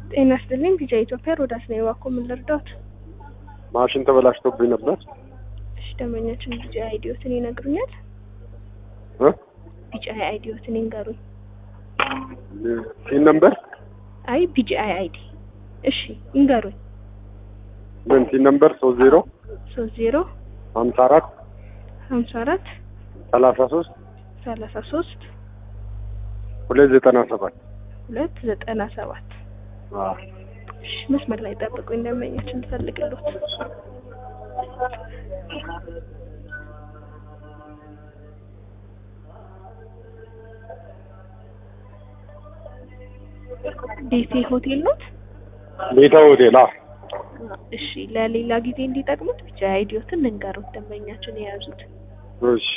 ጤና ይስጥልኝ ቢጫ ኢትዮጵያ ሮዳስ ነው የዋኮ ምን ልርዳዎት? ማሽን ተበላሽቶብኝ ነበር። እሺ ደንበኛችን ቢጫ አይዲዮትን ይነግሩኛል? እ ቢጫ አይዲዮትን ይንገሩኝ። ሲን ነምበር አይ ቢጫ አይዲ እሺ ይንገሩኝ። ምን ሲን ነምበር ሶስት ዜሮ ሶስት ዜሮ ሀምሳ አራት ሀምሳ አራት ሰላሳ ሶስት ሰላሳ ሶስት ሁለት ዘጠና ሰባት ሁለት ዘጠና ሰባት እሺ መስመር ላይ ጠብቁኝ ደንበኛችን ልፈልግሎት። ቤቴ ሆቴል ኖት? ቤተ ሆቴል አ እሺ ለሌላ ጊዜ እንዲጠቅሙት ብቻ አይዲዮትን ልንገሩት ደንበኛችን የያዙት እሺ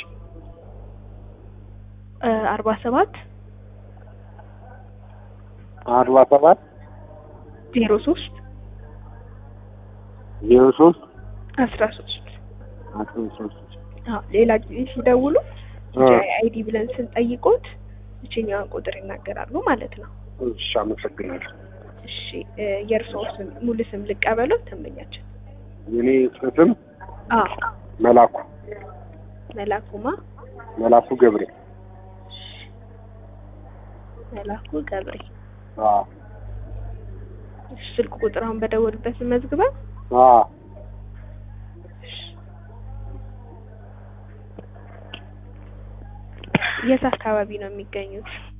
አርባ ሰባት አርባ ሰባት ዜሮ ሶስት ዜሮ ሶስት አስራ ሶስት አስራ ሶስት አዎ ሌላ ጊዜ ሲደውሉ አ አይዲ ብለን ስንጠይቆት ብቸኛዋን ቁጥር ይናገራሉ ማለት ነው። እሺ አመሰግናለሁ። እሺ የእርስዎ ስም ሙሉ ስም ልቀበለው ደንበኛችን? የኔ ስም አዎ መላኩ መላኩማ መላኩ ገብሬ መላኩ ገብሬ አ እሺ፣ ስልክ ቁጥር አሁን በደወሉበት መዝግበን አ የት አካባቢ ነው የሚገኙት?